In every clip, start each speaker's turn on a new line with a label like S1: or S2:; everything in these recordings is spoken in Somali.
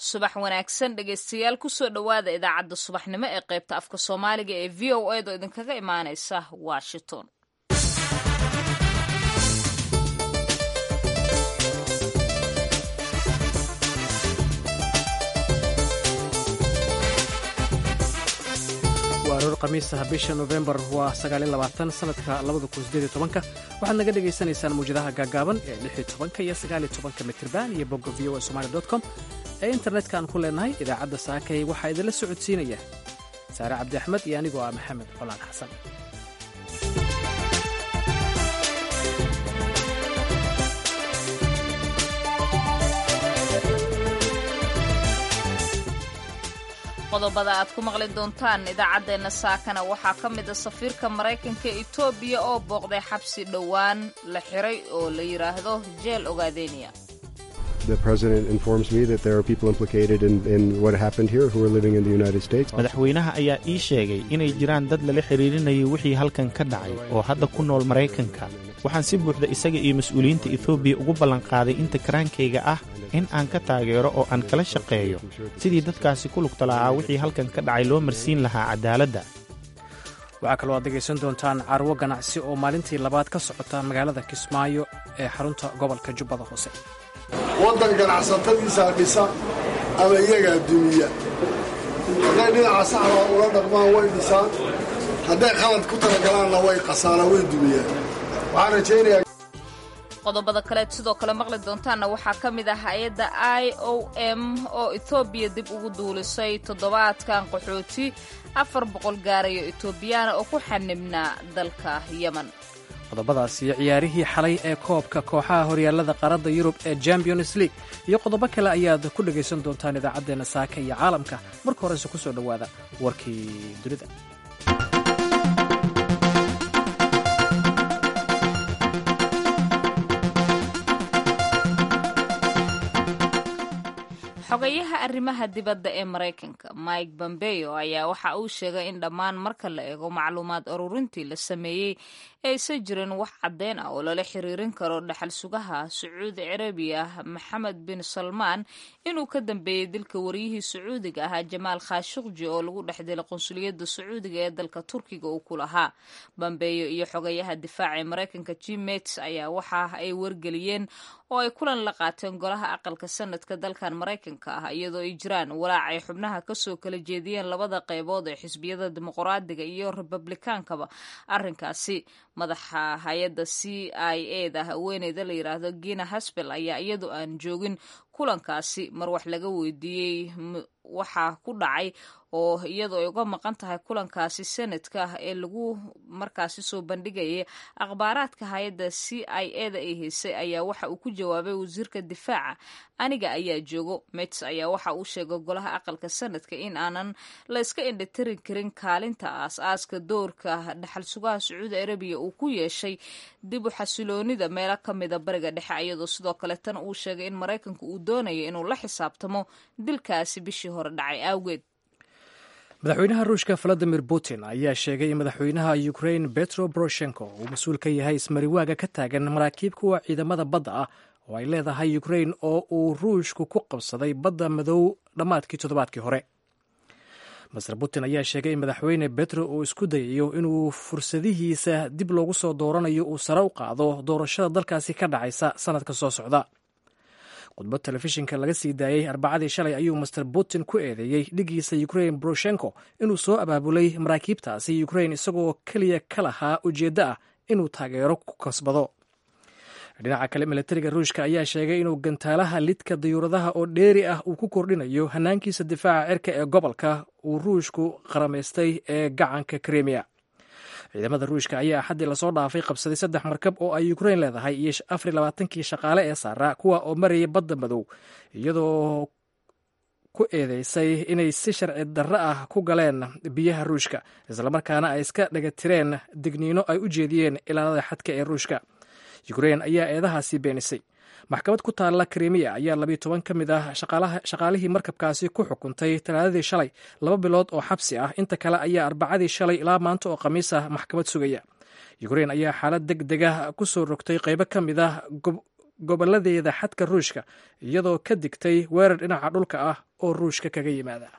S1: subax wanaagsan dhegaystayaal kusoo dhowaada idaacadda subaxnimo ee qaybta afka soomaaliga ee v o edo idinkaga imaanaysa washington
S2: waa aroor khamiisaha bisha nofembar waa sanadka waxaad naga dhegaysanaysaan muwjadaha gaagaaban ee iyo mitirban iyo bogga v o somali com ee internetka aan ku leenahay idaacadda saakay waxaa idinla socodsiinaya saare cabdi axmed iyo anigoo ah maxamed colaan xasan
S1: qodobada aad ku maqli doontaan idaacaddeenna saakana waxaa ka mid a safiirka maraykanka etoobiya oo booqday xabsi dhowaan la xiray oo la yidhaahdo jeel ogaadeniya
S3: madaxweynaha ayaa ii sheegay inay jiraan dad lala xidhiirinayay wixii halkan ka dhacay oo hadda ku nool maraykanka waxaan si buuxda isaga iyo mas-uuliyiinta etoobiya ugu ballanqaaday inta karaankayga ah in aan ka taageero oo aan kala shaqeeyo sidii dadkaasi ku lugta lahaa wixii halkan ka dhacay loo marsiin lahaa cadaaladda
S2: waxaa kaloo aad degaysan doontaan carwo ganacsi oo maalintii labaad ka socota magaalada kismaayo ee xarunta gobolka jubbada hoose
S4: waddan ganacsatadiisaa dhisa ama iyagaa dumiya hadday dhinaca saxda ula dhaqmaan way dhisaan hadday qalad ku talagalaanna way qasaanaan way dumiyaan waxaan rajaynayaa
S1: qodobada kaleed sidoo kale maqli doontaanna waxaa ka mid ah hay-adda i o m oo etoobiya dib ugu duulisay toddobaadkan qaxooti afar boqol gaarayo etoobiyaana oo ku xanibnaa dalka yemen
S2: qodobadaas iyo ciyaarihii xalay ee koobka kooxaha horyaallada qaaradda yurub ee champions league iyo qodobo kale ayaad ku dhegaysan doontaan idaacaddeenna saaka iyo caalamka marka horese ku soo dhowaada warkii dunida
S1: xogayaha arrimaha dibadda ee maraykanka mike bombeo ayaa waxa uu sheegay in dhammaan marka la eego macluumaad ururintii la sameeyey aysan jirin wax caddeyn ah oo lala xiriirin karo dhaxal sugaha sacuudi carabiya maxamed bin salmaan inuu ka dambeeyey dilka wariyihii sacuudiga ahaa jamaal khashuqji oo lagu dhex dilay qunsuliyadda sacuudiga ee dalka turkiga uu ku lahaa bombeyo iyo xogayaha difaaca ee maraykanka jim mats ayaa waxa ay wargeliyeen oo ay kulan la qaateen golaha aqalka sanadka dalkan maraykanka ah iyadoo ay jiraan walaac ay xubnaha kasoo kala jeediyeen labada qaybood ee xisbiyada dimuqraadiga iyo republikaankaba arrinkaasi madaxa hay-adda c i e da haweeneyda la yidhaahdo gina hasbel ayaa iyadu aan joogin kulankaasi mar wax laga weydiiyey waxaa ku dhacay oo iyadoo ay uga maqan tahay kulankaasi sanadka ee lagu markaasi soo bandhigayay akhbaaraadka hay-adda c i e da ay haysay ayaa waxa uu ku jawaabay wasiirka difaaca aniga ayaa joogo mets ayaa waxa uu sheegay golaha aqalka sanadka in aanan la iska indhatirin karin kaalinta aas-aaska doorka dhaxal sugaha sacuudi arabiya uu ku yeeshay dib u xasiloonida meelo ka mida bariga dhexe iyadoo sidoo kale tan uu sheegay in maraykanku uu doonayo inuu la xisaabtamo dilkaasi bishii hore dhacay awgeed
S2: madaxweynaha ruushka valadimir putin ayaa sheegay in madaxweynaha ukrain betro boroshenko uu mas-uul ka yahay ismariwaaga ka taagan maraakiib kuwa ciidamada badda ah oo ay leedahay ukrain oo uu ruushku ku qabsaday badda madow dhammaadkii toddobaadkii hore master putin ayaa sheegay in madaxweyne betro uu isku dayayo inuu fursadihiisa dib loogu soo dooranayo uu sare u qaado doorashada dalkaasi ka dhacaysa sanadka soo socda khudbad telefishinka laga sii daayey arbacadii shalay ayuu master putin ku eedeeyey dhigiisa ukrain boroshenko inuu soo abaabulay maraakiibtaasi ukrain isagoo keliya ka lahaa ujeeddo ah inuu taageero ku kasbado dhinaca kale milatariga ruushka ayaa sheegay inuu gantaalaha lidka dayuuradaha oo dheeri ah uu ku kordhinayo hanaankiisa difaaca cirka ee gobolka uu ruushku qaramaystay ee gacanka kremiya ciidamada ruushka ayaa axaddii lasoo dhaafay qabsaday saddex markab oo ay ukrain leedahay iyo afar labaatankii shaqaale ee saaraa kuwa oo marayay badda madow iyadoo ku eedeysay inay si sharci darro ah ku galeen biyaha ruushka islamarkaana ay iska dhagatireen digniino ay u jeediyeen ilaalada xadka ee ruushka ukrain ayaa eedahaasi beenisay maxkamad ku taalla krimiya ayaa labiyo toban ka mid ah shaqaalihii markabkaasi ku xukuntay talaadadii shalay laba bilood oo xabsi ah inta kale ayaa arbacadii shalay ilaa maanta oo khamiis ah maxkamad sugaya ukrain ayaa xaalad deg deg ah ku soo rogtay qaybo ka mid ah gobolladeeda xadka ruushka iyadoo ka digtay weerar dhinaca dhulka ah oo ruushka kaga yimaada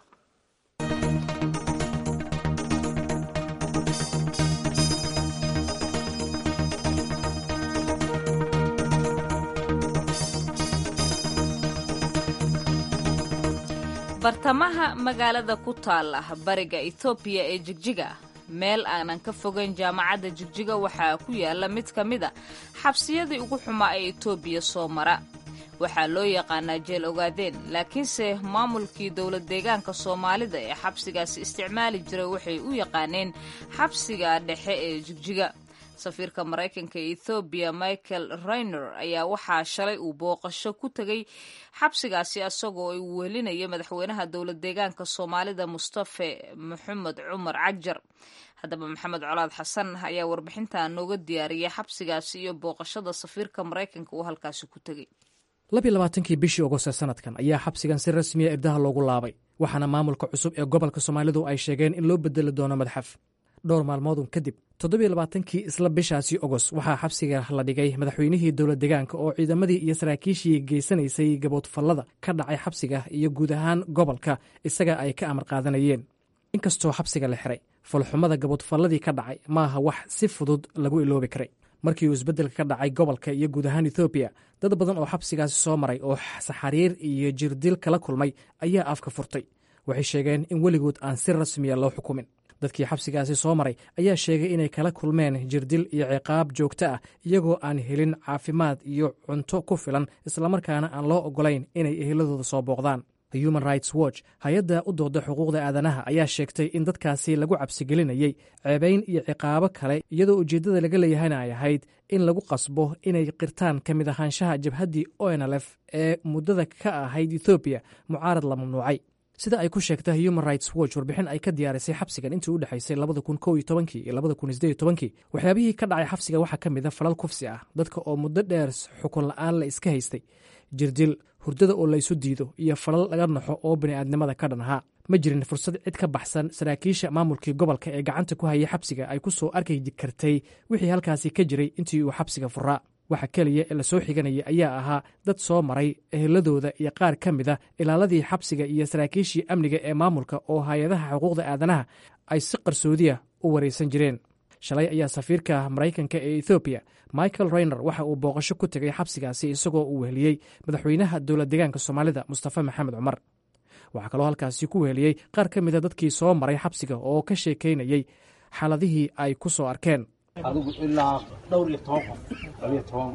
S1: bartamaha magaalada ku taala bariga ethoobiya ee jigjiga meel aanan ka fogayn jaamacadda jigjiga waxaa ku yaala mid ka mid a xabsiyadii ugu xumaa ee etoobiya soo mara waxaa loo yaqaanaa jeel ogaadeen laakiinse maamulkii dowlad deegaanka soomaalida ee xabsigaasi isticmaali jiray waxay u yaqaaneen xabsiga dhexe ee jigjiga safiirka maraykanka ee ethoobiya michael rainer ayaa waxaa shalay uu booqasho ku tegay xabsigaasi isagoo uu welinaya madaxweynaha dowlad deegaanka soomaalida mustafe maxamed cumar cagjar haddaba maxamed colaad xasan ayaa warbixinta nooga diyaariyay xabsigaasi iyo booqashada safiirka maraykanka uu halkaasi ku tegey
S2: labiy labaatankii bishii ogost sanadkan ayaa xabsigan si rasmiya irdaha loogu laabay waxaana maamulka cusub ee gobolka soomaalidu ay sheegeen in loo bedeli doono madxaf dhowr maalmoodun kadib toddobiy labaatankii isla bishaasi ogos waxaa xabsiga la dhigay madaxweynihii dowlad deegaanka oo ciidamadii iyo saraakiishii geysanaysay gaboodfallada ka dhacay xabsiga iyo guud ahaan gobolka isaga ay ka amar qaadanayeen inkastoo xabsiga la xiray falxumada gaboodfalladii ka dhacay maaha wax si fudud lagu iloobi karay markii uu isbeddelka ka dhacay gobolka iyo guud ahaan ethoobiya dad badan oo xabsigaasi soo maray oo saxariir iyo jirdil kala kulmay ayaa afka furtay waxay sheegeen in weligood aan si rasmiya loo xukumin dadkii xabsigaasi soo maray ayaa sheegay inay kala kulmeen jirdil iyo ciqaab joogto ah iyagoo aan helin caafimaad iyo cunto ku filan islamarkaana aan loo ogolayn inay eheladooda soo booqdaan human rights watch hay-adda u dooda xuquuqda aadanaha ayaa sheegtay in dadkaasi lagu cabsigelinayey ceebayn iyo ciqaabo kale iyadoo ujeeddada laga leeyahayna ay ahayd in lagu qasbo inay qirtaan ka mid ahaanshaha jabhaddii onlf ee muddada ka ahayd ethoobiya mucaarad la mamnuucay sida ay ku sheegta human rights watch warbixin ay ka diyaarisay xabsigan intii u dhexaysay labada kun kow iyo tobankii iyo labada kun sideed iyo tobankii waxyaabihii ka dhacay xabsiga waxaa ka mid a falal kufsi ah dadka oo muddo dheer xukun la-aan la iska haystay jirdil hurdada oo laysu diido iyo falal laga naxo oo bini'aadnimada ka dhan ahaa ma jirin fursad cid ka baxsan saraakiisha maamulkii gobolka ee gacanta ku hayay xabsiga ay ku soo arki kartay wixii halkaasi ka jiray intii uu xabsiga furaa waxa keliya ee lasoo xiganayay ayaa ahaa dad soo maray eheladooda iyo qaar ka mid a ilaaladii xabsiga iyo saraakiishii amniga ee maamulka oo hay-adaha xuquuqda aadanaha ay si qarsoodiya u waraysan jireen shalay ayaa safiirka maraykanka ee ethoobiya michael rainer waxa uu booqasho ku tegay xabsigaasi isagoo uu weheliyey madaxweynaha dowlad deegaanka soomaalida mustafa maxamed cumar waxaa kaloo halkaasi ku weheliyey qaar ka mida dadkii soo maray xabsiga oo ka sheekaynayey xaaladihii ay ku soo arkeen
S5: adigu ilaa dhowr iyo toban qof labiyo toban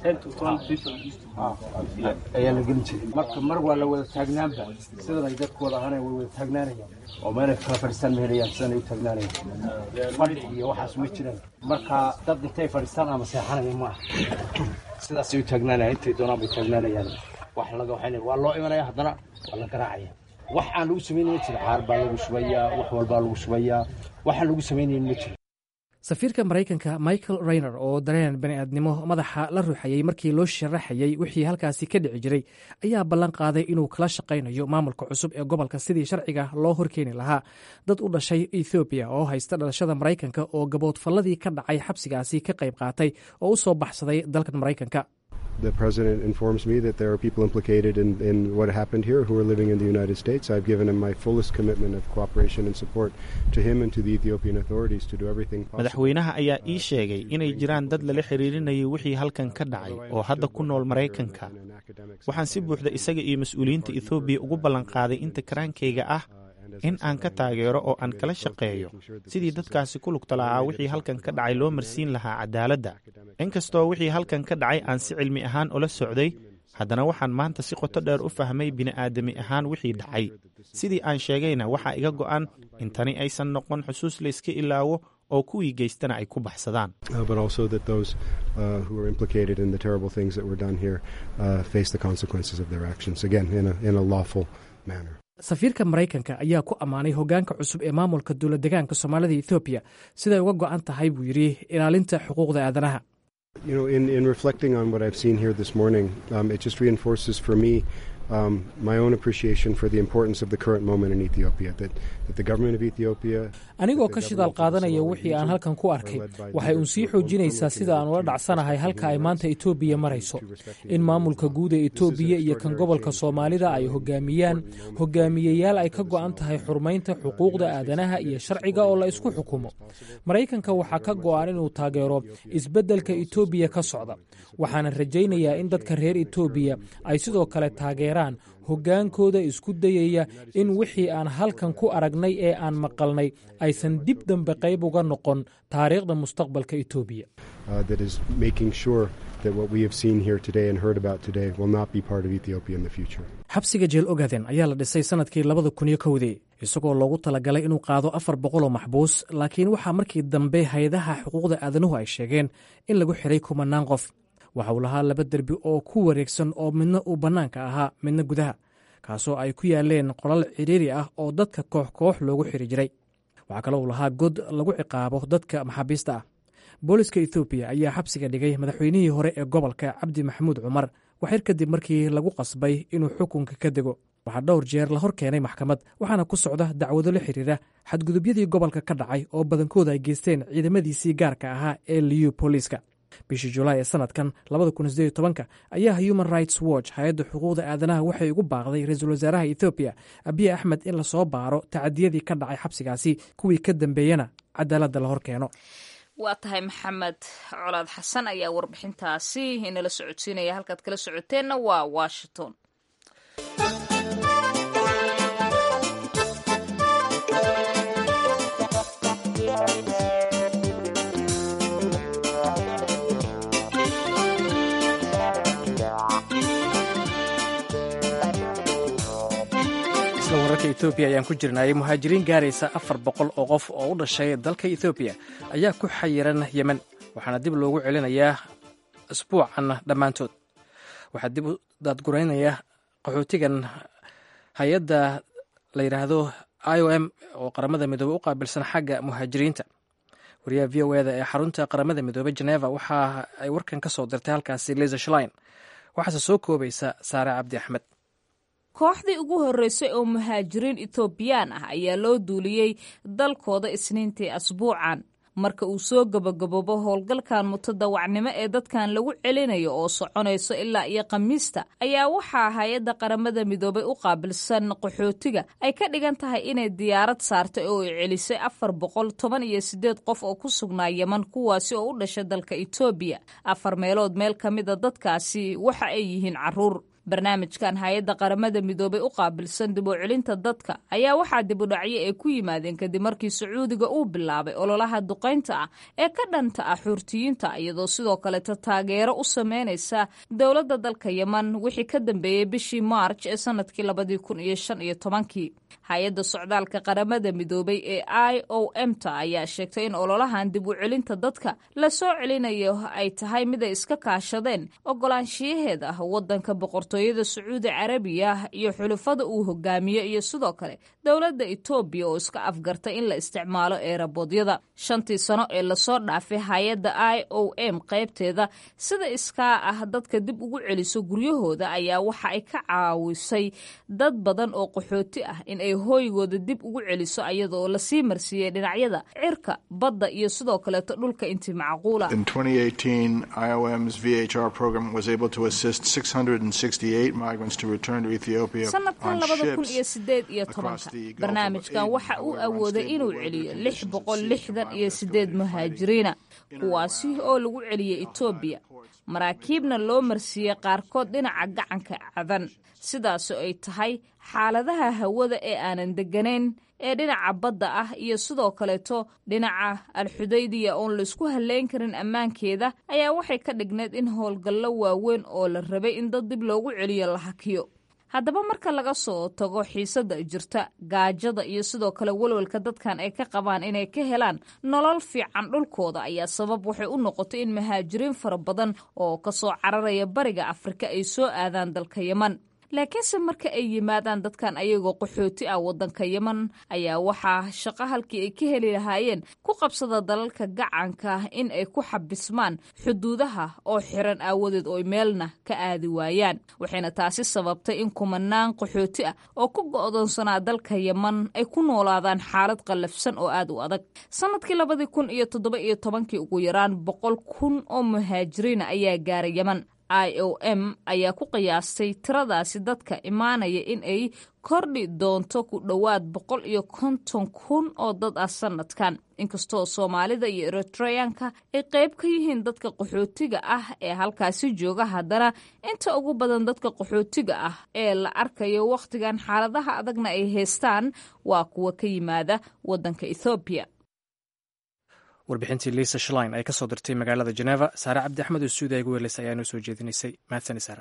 S5: ayaa la gelin jiray marka mar waa la wada taagnaanba sidan ay dadku wada ahaanay way wada taagnaanayaan oo meelay kala fadhiistaan ma helayaan sidan ay u taagnaanayaan fadhi iyo waxaas ma jiraan marka dad intay fadhiistaan ama seexanaya ma aha sidaasay u taagnaanayaan intay doonaan bay taagnaanayaan wax laga waxayna waa loo imanaya haddana waa la garaacaya wax aan lagu samaynayn ma jiro xaar baa lagu shubayaa wax walbaa lagu shubayaa waxaan lagu samaynayn ma jiro
S2: safiirka maraykanka michael rainer oo dareen bani'aadnimo madaxa la ruuxayey markii loo sharaxayey wixii halkaasi ka dhici jiray ayaa ballan qaaday inuu kala shaqaynayo maamulka cusub ee gobolka sidii sharciga loo horkeeni lahaa dad u dhashay ethoobiya oo haysta dhalashada maraykanka oo gaboodfalladii ka dhacay xabsigaasi ka qayb qaatay oo u soo baxsaday dalkan maraykanka
S6: The president informs me that there are people implicated in, in what happened here who are living in the United States. I've given him my fullest commitment of cooperation and support to him and to the Ethiopian authorities to do everything possible.
S3: madaxweynaha ayaa ii sheegay inay jiraan dad lala xiriirinayay wixii halkan ka dhacay oo hadda ku nool maraykanka waxaan si buuxda isaga iyo mas-uuliyiinta ethoobiya ugu ballanqaaday inta karaankayga ah in aan ka taageero oo aan kala shaqeeyo sidii dadkaasi ku lugta lahaa wixii halkan ka dhacay loo marsiin lahaa cadaaladda inkastoo wixii halkan ka dhacay aan si cilmi ahaan ula socday haddana waxaan maanta si qoto dheer u fahmay bini'aadami ahaan wixii dhacay sidii aan sheegayna waxaa iga go'an in tani aysan noqon xusuus layska ilaawo oo kuwii geystana ay ku baxsadaan
S6: Uh, but also that those uh, who are implicated in the terrible things that were done here uh, face the consequences of their actions, again, in a, in a lawful manner.
S2: safiirka maraykanka ayaa ku ammaanay hoggaanka cusub ee maamulka dowlad deegaanka soomaalida ethoobiya siday uga go'an tahay buu yidhi ilaalinta xuquuqda aadanaha
S6: You know, in, in reflecting on what I've seen here this morning, um, it just reinforces for me um, my own appreciation for the importance of the current moment in Ethiopia. That, that the government of Ethiopia.
S2: anigoo ka shidaal qaadanaya wixii aan halkan ku arkay waxay uun sii xoojinaysaa sida aan ula dhacsanahay halka ay maanta etoobiya marayso in maamulka guud ee etoobiya iyo kan gobolka soomaalida ay hogaamiyaan hogaamiyeyaal ay ka go'an tahay xurmaynta xuquuqda aadanaha iyo sharciga oo la isku xukumo maraykanka waxaa ka go'an inuu taageero isbeddelka etoobiya ka socda waxaana rajaynayaa in dadka reer etoobiya ay sidoo kale taageeraan hoggaankooda isku dayaya in wixii aan halkan ku aragnay ee aan maqalnay aysan dib dambe qayb uga noqon taariikhda mustaqbalka etoobiya
S6: uh, that is making sure that what we have seen here today and heard about today will not be part of Ethiopia in the future.
S2: xabsiga jeel ogaden ayaa la dhisay sanadkii labada kun iyo kowdii isagoo loogu talagalay inuu qaado afar boqol oo maxbuus laakiin waxaa markii dambe hay-adaha xuquuqda aadanuhu ay sheegeen in lagu xiray kumanaan qof waxa uu lahaa laba derbi oo ku wareegsan oo midna uu bannaanka ahaa midna gudaha kaasoo ay ku yaaleen qolal cidhiiri ah oo dadka koox koox loogu xiri jiray waxaa kaloo uu lahaa god lagu ciqaabo dadka maxaabiista ah booliska ethoobiya ayaa xabsiga dhigay madaxweynihii hore ee gobolka cabdi maxamuud cumar waxyar kadib markii lagu qasbay inuu xukunka ka dego waxaa dhowr jeer la hor keenay maxkamad waxaana ku socda dacwado la xiriira xadgudubyadii gobolka ka dhacay oo badankooda ay geysteen ciidamadiisii gaarka ahaa ee liyu booliiska bishii julaay ee sanadkan ayaa human rights watch hay-adda xuquuqda aadanaha waxay ugu baaqday ra-iisul wasaaraha ethoobiya abiy axmed in lasoo baaro tacadiyadii ka dhacay xabsigaasi kuwii ka dambeeyena cadaaladda la hor keeno
S1: waa tahay maxamed colaad xasan ayaa warbixintaasi inala socodsiinaya halkaad kala socoteenna waa washington
S2: isla wararka etoobiya ayaan ku jirnayay muhaajiriin gaaraysa afar boqol oo qof oo u dhashay dalka etoobiya ayaa ku xayiran yemen waxaana dib loogu celinayaa isbuucan dhammaantood waxaa dib u daadguraynaya qaxootigan hay-adda la yidhaahdo i o m oo qaramada midoobey u qaabilsan xagga muhaajiriinta wariyaha v o eda ee xarunta qaramada midoobey geneva waxa ay warkan ka soo dirtay halkaasi liza shlein waxaase soo koobaysa saare cabdi axmed
S1: kooxdii ugu horreysay oo muhaajiriin etoobiyaan ah ayaa loo duuliyey dalkooda isniintii asbuucan marka uu soo gabagaboobo howlgalkan mutadawacnimo ee dadkan lagu celinayo oo soconayso ilaa iyo khamiista ayaa waxaa hay-adda qaramada midoobay u qaabilsan qaxootiga ay ka dhigan tahay inay diyaarad saartay oo ay celisay afar boqol toban iyo sideed qof oo ku sugnaa yeman kuwaasi oo u dhashay dalka etoobiya afar meelood meel ka mida dadkaasi waxa ay yihiin caruur barnaamijkan hay-adda qaramada midoobay u qaabilsan dib u celinta dadka ayaa waxaa dibudhacyo ay ku yimaadeen kadib markii sacuudiga uu bilaabay ololaha duqaynta ah ee ka dhanta ah xuurtiyiinta iyadoo sidoo kaleeta taageero u sameynaysa dowladda dalka yeman wixii ka dambeeyey bishii maarj ee sanadkii labadii kun iyo shan iyo tobankii hay-adda socdaalka qaramada midoobay ee i o m ta ayaa sheegtay in ololahan dib u celinta dadka la soo celinayo ay tahay mid ay iska kaashadeen ogolaanshiyaheeda wadanka boqortooyada sacuudi carabiya iyo xulufada uu hogaamiyo iyo sidoo kale dowladda etoobiya oo iska afgartay in la isticmaalo eeraboodyada shantii sano ee lasoo dhaafay hay-adda i o m qaybteeda sida iskaa ah dadka dib ugu celiso guryahooda ayaa waxa ay ka caawisay dad badan oo qaxooti ah in ay hooygooda dib ugu celiso iyadaoo lasii marsiiyey dhinacyada cirka badda iyo sidoo kaleeto dhulka intii macquula
S7: In 2018, IOM's VHR program was able to assist 668 migrants to return to Ethiopia
S1: sanadkan
S7: on
S1: labada kun
S7: ships
S1: iyo sideed iyo
S7: across
S1: tobanka
S7: the Gulf of
S1: barnaamijkan
S7: Aden
S1: waxa uu
S7: where
S1: awooday
S7: unstable
S1: inuu
S7: weather
S1: celiyo lix
S7: conditions
S1: boqol
S7: ceased
S1: lixdan iyo
S7: migrants
S1: sideed
S7: from fighting
S1: muhaajiriina
S7: in and
S1: kuwaasi
S7: around
S1: oo lagu celiyey etoobiya maraakiibna loo marsiiyey qaarkood dhinaca gacanka cadan sidaasoo ay tahay xaaladaha hawada ee aanan deganayn ee dhinaca badda ah iyo sidoo kaleeto dhinaca alxudaydiya oon laisku halleyn karin ammaankeeda ayaa waxay ka dhigneed in howlgallo waaweyn oo la rabay in dad dib loogu celiyo la hakiyo haddaba marka laga soo tago xiisadda jirta gaajada iyo sidoo kale walwalka dadkan ay ka qabaan inay ka helaan nolol fiican dhulkooda ayaa sabab waxay u noqotay in muhaajiriin fara badan oo kasoo cararaya bariga afrika ay soo aadaan dalka yeman laakiinse marka ay yimaadaan dadkan ayagoo qaxooti ah waddanka yeman ayaa waxaa shaqo halkii ay ka heli lahaayeen ku qabsada dalalka gacanka in ay ku xabismaan xuduudaha oo xiran aawadeed oo meelna ka aadi waayaan waxayna taasi sababtay in kumanaan qaxooti ah oo ku go'doonsanaa dalka yeman ay ku noolaadaan xaalad qallafsan oo aad u adag sanadkii labadii kun iyo toddoba iyo tobankii ugu yaraan boqol kun oo muhaajiriina ayaa gaaray yeman i o m ayaa ku qiyaastay tiradaasi dadka imaanaya in ay kordhi doonto ku dhowaad boqol iyo konton kun oo dad ah sanadkan inkastoo soomaalida iyo eritreyanka ay qayb ka yihiin dadka qaxootiga ah ee halkaasi jooga haddana inta ugu badan dadka qaxootiga ah ee la arkayo wakhtigan xaaladaha adagna ay haystaan waa kuwa ka yimaada waddanka ethoobiya
S2: warbixintii liisa shlein ay ka soo dirtay magaalada jeneva saare cabdi axmed oo suudiya igu weeleysa ayaa noo soo jeedinaysay mahadsani saare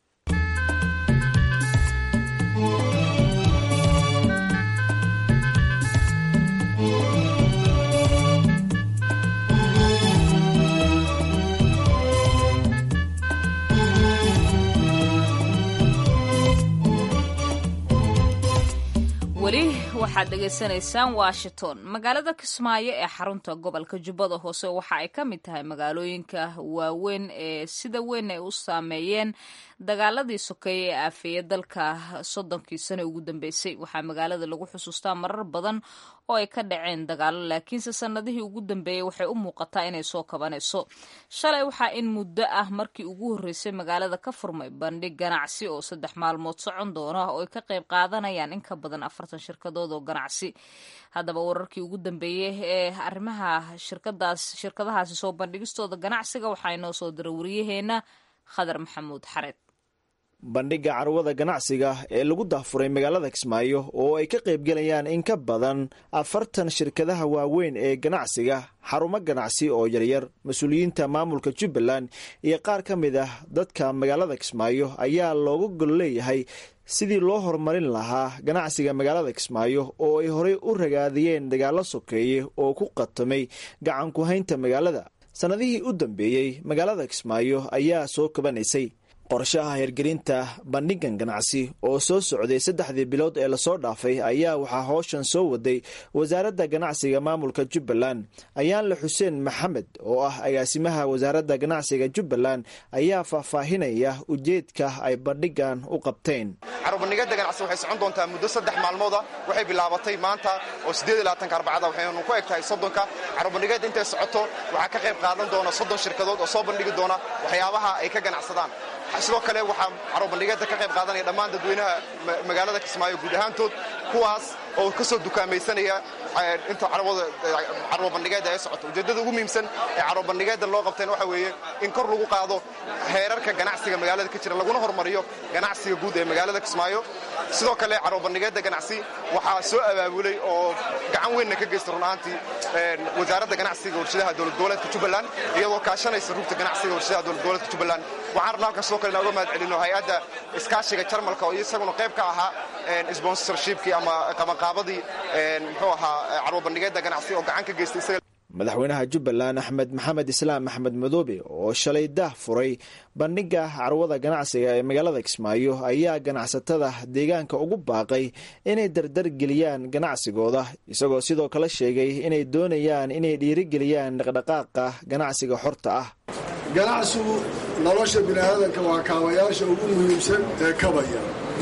S1: weli waxaad dhegaysanaysaan washington magaalada kismaayo ee xarunta gobolka jubbada hoose waxa ay ka mid tahay magaalooyinka waaweyn ee sida weyn ay u saameeyeen dagaaladii sokeeye ee aafeeye dalka soddonkii sane ugu dambeysay waxaa magaalada lagu xusuustaa marar badan oo ay ka dhaceen dagaalo laakiinse sanadihii ugu dambeeyey waxay u muuqataa inay soo kabanayso shalay waxaa in muddo ah markii ugu horreysay magaalada ka furmay bandhig ganacsi oo saddex maalmood socon doona oo ay ka qayb qaadanayaan in ka badan afartan shirkadood oo ganacsi haddaba wararkii ugu dambeeyey ee arrimaha shirkadaas shirkadahaasi soo bandhigistooda ganacsiga waxaa inoo soo diray wariyaheena khadar maxamuud xareed
S8: bandhigga carwada ganacsiga ee lagu daafuray magaalada kismaayo oo ay ka qaybgelayaan in ka badan afartan shirkadaha waaweyn ee ganacsiga xarumo ganacsi oo yaryar mas-uuliyiinta maamulka jubbaland iyo qaar ka mid ah dadka magaalada kismaayo ayaa looga gol leeyahay sidii loo horumarin lahaa ganacsiga magaalada kismaayo oo ay horey u ragaadiyeen dagaalo sokeeye oo ku qatamay gacan ku-haynta magaalada sannadihii u dambeeyey magaalada kismaayo ayaa soo kabanaysay qorshaha hirgelinta bandhigan ganacsi oo soo socday saddexdii bilood ee lasoo dhaafay ayaa waxaa hooshan soo waday wasaaradda ganacsiga maamulka jubbaland ayaanle xuseen maxamed oo ah agaasimaha wasaaradda ganacsiga jubbaland ayaa faahfaahinaya ujeedka ay bandhigan u qabteen
S9: carubandhigada ganacsi waxay socon doontaa muddo saddex maalmooda waxay bilaabatay maanta oo sideedlaatanka arbacada waxaynu ku eg tahay soddonka carubandhigada intay socoto waxaa ka qayb qaadan doona soddon shirkadood oo soo bandhigi doona waxyaabaha ay ka ganacsadaan sidoo kale waxaa carubandhigeeda ka qayb qaadanaya dhammaan dadweynaha magaalada kismaayo guud ahaantood kuwaas oo ka soo dukaamaysanaya inta carwabandhigeeda ay socoto ujeeddada ugu muhiimsan ee carwabandhigeeda loo qabteen waxa weeye in kor lagu qaado heerarka ganacsiga magaalada ka jira laguna hormariyo ganacsiga guud ee magaalada kismaayo sidoo kale carwabandhigeeda ganacsi waxaa soo abaabulay oo gacan weynna ka geysta run ahaantii wasaaradda ganacsiga warshadaha dowlad goboleedka jubbaland iyadoo kaashanaysa rugta ganacsiga warshadaha dowlad goboleedka jubbaland waxaan rabna halkan sidoo kale inaan uga mahad celino hay-adda iskaashiga jarmalka oo isaguna qayb ka ahaa sponsorshipkii ama qabanqaabadii muxuu ahaa carwabandhigeeda ganacsi oo gacan ka geystay isaga
S8: madaxweynaha jubbaland axmed maxamed islaam axmed madoobe oo shalay dah furay bandhigga carwada ganacsiga ee magaalada kismaayo ayaa ganacsatada deegaanka ugu baaqay inay dardar geliyaan ganacsigooda isagoo sidoo kale sheegay inay doonayaan inay dhiirigeliyaan dhaqdhaqaaqa ganacsiga xorta ah
S4: ganacsigu nolosha bini'aadanka waa kaabayaasha ugu muhiimsan ee kabaya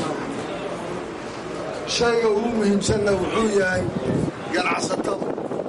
S4: shayga ugu muhiimsanna wuxuu yahay ganacsatada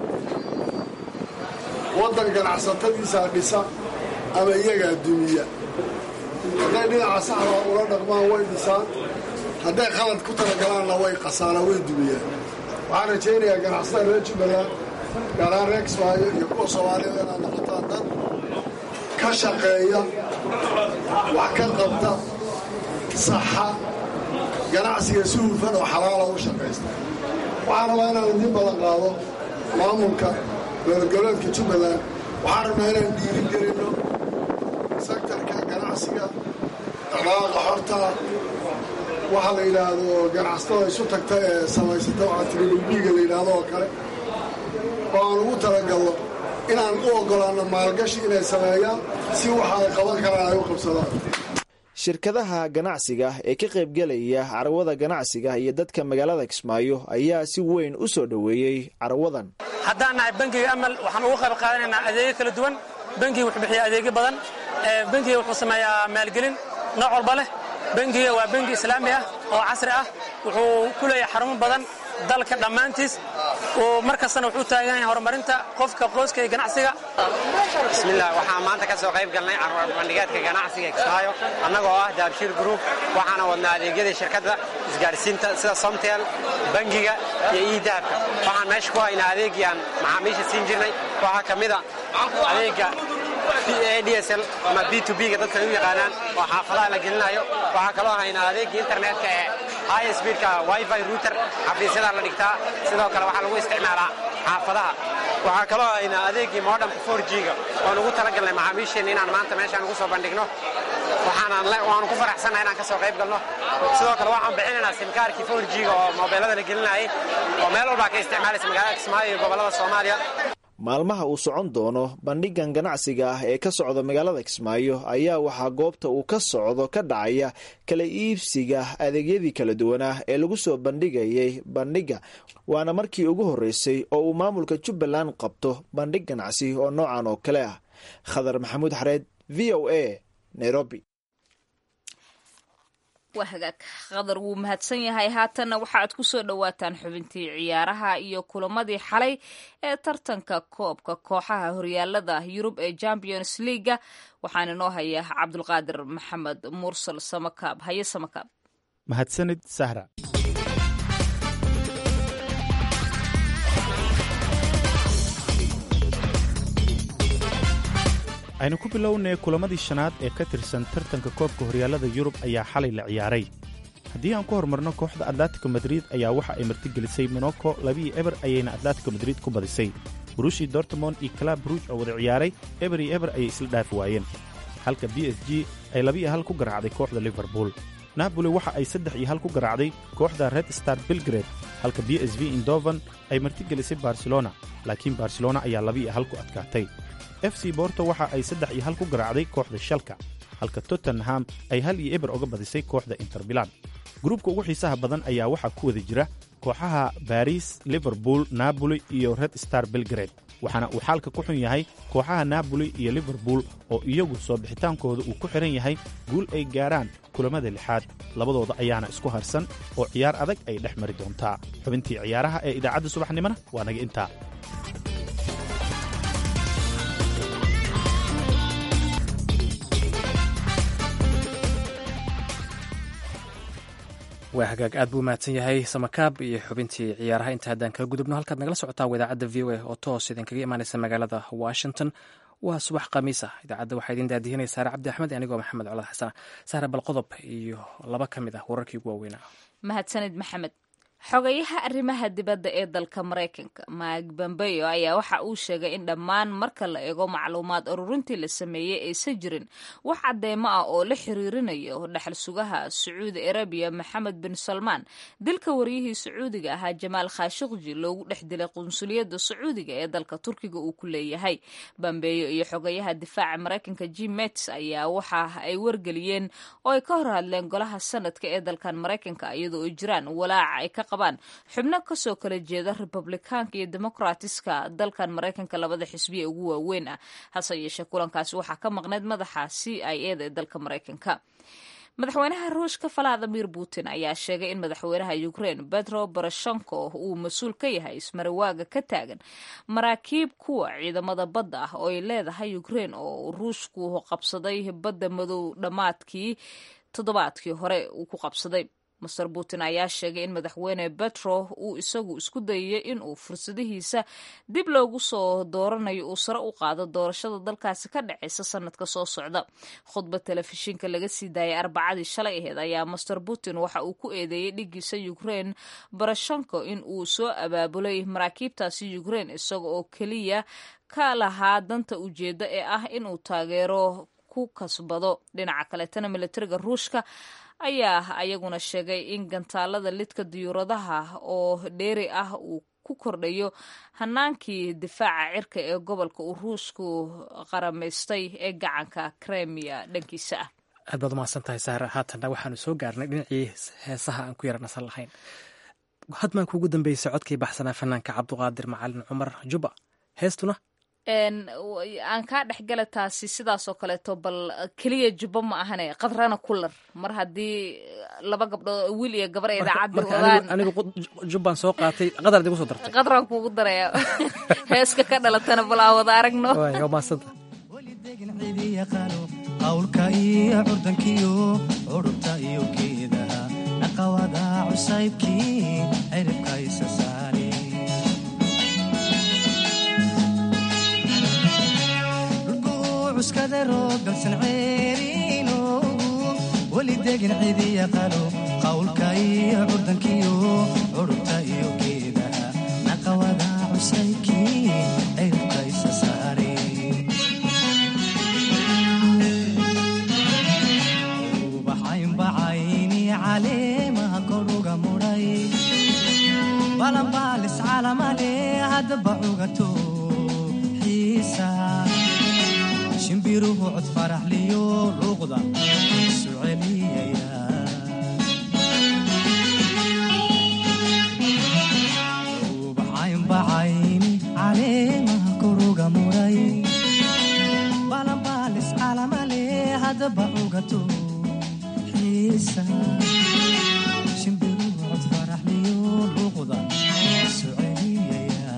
S4: waddan ganacsatadiisaa dhisa ama iyagaa dumiya hadday dhinaca saxda ula dhaqmaan way dhisaan hadday qalad ku talagalaanna way qasaanaa way dumiyaan waxaan rajaynayaa ganacsatada reer jubbaland gaaraan reer kismaayo iyo kuwa soomaalida inaad noqotaan dad ka shaqeeya wax ka qabta saxa ganacsiga si hufan oo xalaala u shaqaysta waxaan rabaa inaan idiin balan qaado maamulka dowladgoboleedka jubbaland waxaan rabnaa inaan dhiirin gelinno sektarka ganacsiga dhaqdhaqaaqa xorta waxa la yidhaahdo ganacsatada isu tagta ee samaysata waxaa tiribibiga la yidhaahdo oo kale oo aan ugu talagalno inaan u oggolaanno maalgashi inay sameeyaan si waxa ay qaban karaan ay u qabsadaan
S8: shirkadaha ganacsiga ee ka qaybgelaya carawada ganacsiga iyo dadka magaalada kismaayo ayaa si weyn u soo dhoweeyey carawadan
S10: haddaan nahay bangiga amal waxaan uga qayb qaadanaynaa adeegyo kala duwan bangiga wuxuu bixiya adeegyo badan bangiga wuxuu sameeyaa maalgelin nooc walba leh bangiga waa bangi islaami ah oo casri ah wuxuu ku leeyahay xarumo badan dalka dhammaantiis mar kastana wuxuu taagan yahay horumarinta qofka qoyska iyo ganacsiga
S11: bismillah waxaan maanta ka soo qayb galnay bandhigaadka ganacsiga kismaayo annagoo ah daabshiir group waxaana wadnaa adeegyadii shirkadda isgaadhsiinta sida somtel bangiga iyo iidahabka waxaan meesha ku haynaa adeegii aan macaamiisha siin jirnay waxaa ka mid a adeega adsl ama b to b-ga dadka ay u yaqaanaan oo xaafadaha la gelinayo waxaa kaloo haynaa adeegii internetka ee high speedka wifi router xafiisyadaa la dhigtaa sidoo kale waxaa lagu isticmaalaa xaafadaha waxaa kaloo haynaa adeegii modemka 4g-ga oon ugu talagalnay macaamiisheenna inaan maanta meeshaan ugu soo bandhigno waanu ku faraxsannaha inaan ka soo qayb galno sidoo kale waxaan bixinaynaa simkaarkii 4g-ga oo mobeelada la gelinayay oo meel walbaa ka isticmaalaysa magaalada kismaayo iyo gobollada soomaaliya
S8: maalmaha uu socon doono bandhigan ganacsiga ah ee ka socda magaalada kismaayo ayaa waxaa goobta uu ka socdo ka dhacaya kala iibsiga adeegyadii kala duwanah ee lagu soo bandhigayay bandhiga waana markii ugu horreysay oo uu maamulka jubbaland qabto bandhig ganacsi oo noocan oo kale ah khadar maxamuud xareed v o a nairobi
S1: waa hagaag qadar wuu mahadsan yahay haatanna waxaaad ku soo dhowaataan xubintii ciyaaraha iyo kulamadii xalay ee tartanka koobka kooxaha horyaalada yurub ee champions leaga waxaana inoo haya cabdulqaadir maxamed mursal samakaab haye samakaab
S3: mahadsanid sahra aynu ku bilownay kulamadii shanaad ee ka tirsan tartanka koobka horyaalada yurub ayaa xalay la ciyaaray haddii aan ku horumarno kooxda atletico madrid ayaa waxa ay martigelisay monoko labiiyo eber ayayna atletico madrid ku badisay burushi dortmond iyo kalab ruuj oo wada ciyaaray eber iyo eber ayay isla dhaafi waayeen halka b s g ay labiiyo hal ku garaacday kooxda liverpool napoli waxa ay saddex iyo hal ku garaacday kooxda red star belgrade halka b s v indovan ay martigelisay barcelona laakiin barcelona ayaa labiiyo hal ku adkaatay f c borto waxa ay saddex iyo hal ku garaacday kooxda shalka halka tottenham ay hal iyo eber oga badisay kooxda intermilan gruubka ugu xiisaha badan ayaa waxaa ku wada jira kooxaha baris liverpool napoli iyo red star belgrade waxaana uu xaalka ku xun yahay kooxaha napoli iyo liverpool oo iyagu soo bixitaankooda uu ku xidhan yahay guul ay gaaraan kulammada lixaad labadooda ayaana isku harsan oo ciyaar adag ay dhex mari doontaa xubintii ciyaaraha ee idaacadda subaxnimona waa naga intaa
S2: waa hagaag aad buu mahadsan yahay samakaab iyo xubintii ciyaaraha inta haddaan kala gudubno halkaad nagala socotaa idaacadda v o a oo toos idinkaga imaanaysa magaalada washington waa subax khamiis ah idaacadda waxaa idin daadihinaya saare cabdi axmed anigoo maxamed colad xasan saare bal qodob iyo laba ka mid ah wararkii ugu waaweynaa
S1: mahadsanid maxamed xogayaha arrimaha dibadda ee dalka maraykanka mike bombeo ayaa waxa uu sheegay in dhammaan marka la eego macluumaad ururintii la sameeyey aysan jirin wax cadeymo ah oo la xiriirinayo dhexal sugaha sacuudi arabiya maxamed bin salmaan dilka waryihii sacuudiga ahaa jamaal khashiqji loogu dhex dilay qunsuliyadda sacuudiga ee dalka turkiga uu ku leeyahay bambeeyo iyo xogayaha difaaca maraykanka jim mets ayaa waxa ay wargeliyeen oo ay ka hor hadleen golaha sanadka ee dalkan maraykanka iyadoo ay jiraan walaaca ay ka xubno kasoo kala jeeda republikaanka iyo demokratiska dalkan maraykanka labada xisbiya ugu waaweyn ah hase yeeshee kulankaasi waxaa ka maqneyd madaxa c i e da ee dalka maraykanka madaxweynaha ruushka valadimir putin ayaa sheegay in madaxweynaha ukraine petro poroshenko uu mas-uul ka yahay ismarawaaga ka taagan maraakiib kuwa ciidamada badda ah oo ay leedahay ukraine oo ruushku qabsaday badda madow dhammaadkii toddobaadkii hore uu ku qabsaday master putin ayaa sheegay in madaxweyne petro uu isagu isku dayay inuu fursadihiisa dib loogu soo dooranayo uu sare u qaado doorashada dalkaasi ka dhaceysa sanadka soo socda khudbad telefishinka laga sii daayay arbacadii shalay aheyd ayaa master putin waxa uu ku eedeeyey dhigiisa ukraine barashanko in uu soo abaabulay maraakiibtaasi ukraine isaga oo keliya ka lahaa danta ujeedda ee ah inuu taageero ku kasbado dhinaca kaleetana militariga ruushka ayaa ayaguna sheegay in gantaalada lidka diyuuradaha oo dheeri ah uu ku kordhayo hanaankii difaaca cirka ee gobolka uu ruushku qaramaystay ee gacanka kremiya dhankiisa ah
S2: aad baad umahadsan tahay saare haatanna waxaanu soo gaarnay dhinacii heesaha aan ku yara nasan lahayn hadmaan kuugu dambeysay codkii baxsanaa fanaanka cabduqaadir macalin cumar juba heestuna
S1: aan kaa dhexgala taasi sidaasoo kaleeto bal keliya jubbo ma ahane qadrana kular mar haddii laba gabdhood wiil iyo gabar idaacadda ogaan
S2: anigu jubbaan soo qaatay qadar idigu soo dartay
S1: qadraan kuugu daraya heeska ka dhalatana bal aan wada aragno
S2: waa mahadsanta
S12: qawlka iyo curdankiyo curubta iyo geedaha naqawada cusaybkii ciribka isa saari cuskadarogalsan ceeriinoogu weli degin cidiya qalo qawlka iyo curdankiyo curubta iyo geedaha naqawada cusaybkii ciribka isa saari ubaxaynbacayni caleemaha koruga mudhay balanbaalis calamale haddaba cugato xiisa shimbiruhu cod faraxliyo luuqda isu celiyaya ubaxaynbacayni caleemaha koruga mudhay balanbaalis calamale haddaba cugato xiisa shimbiruhu cod faraxliyo luuqda isu celiyaya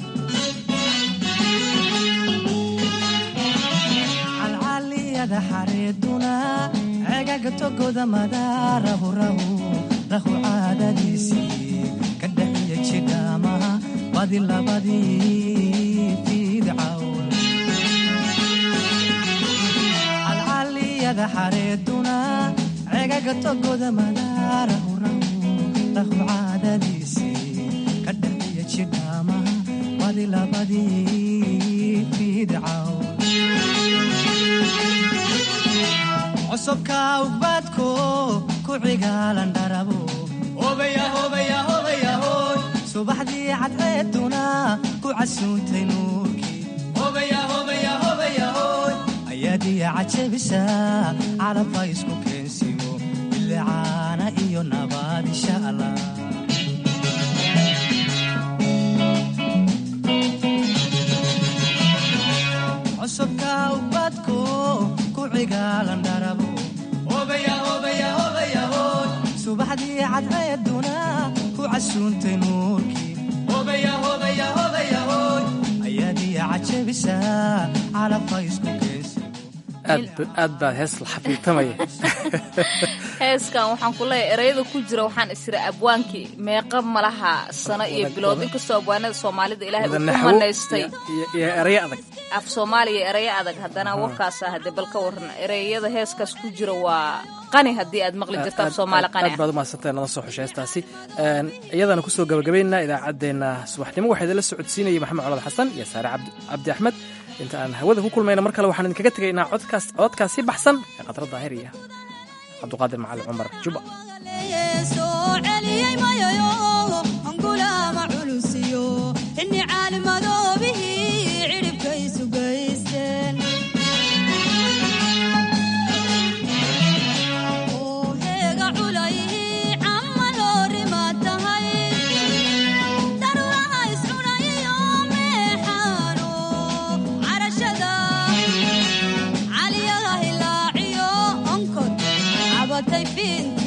S12: calcaliyada xareeduna cegaga togoda madaarahu rahu rahu caadadiisii ka dhaxiya jidhaamaha badi labadii fiidcawn calcaliyada xareeduna cegaga togoda madaarahu rahu rahu caadadiisii ka dhaxiya jidhaamaha badi labadii fiidcawn csobka ugbaadko ku cigaalan dharabo subaxdii cadceeduna ku casuuntay nuurkii ayaadiya cajabisa calabba isku keensiyo bilicaana iyo nabaad insha allah csobka ugbaadko ku cigaalan dharabo subaxdii cadceeduna ku casuuntay nuurkii ayaadiya cajabisa calabba isku keensiyo
S2: aad baad hees la xafiirtamaya
S1: heeskan waxaan ku leeyahay ereyada ku jira waxaan isira abwaankii meeqa malaha sano iyo bilood inkastoo abwaanada soomaalida ilaahay uu ku manaystay
S2: iyo erayo adag
S1: af soomaaliya ereyo adag haddana warkaas ah dee bal ka waran ereyada heeskaas ku jira waa qani haddii aad maqli jirto af soomaali qani
S2: aad baad umahadsantahay nala soo xushay heestaasi iyadana kusoo gabagabaynaa idaacaddeenna subaxnimo waxaa idinla socodsiinayay maxamed colad xasan iyo saare cabdi axmed inta aan hawada ku kulmayna mar kale waxaan idinkaga tegaynaa codkaas codkaasi baxsan ee khadra daahir iyo cabduqaadir macali cumar juba
S13: They feel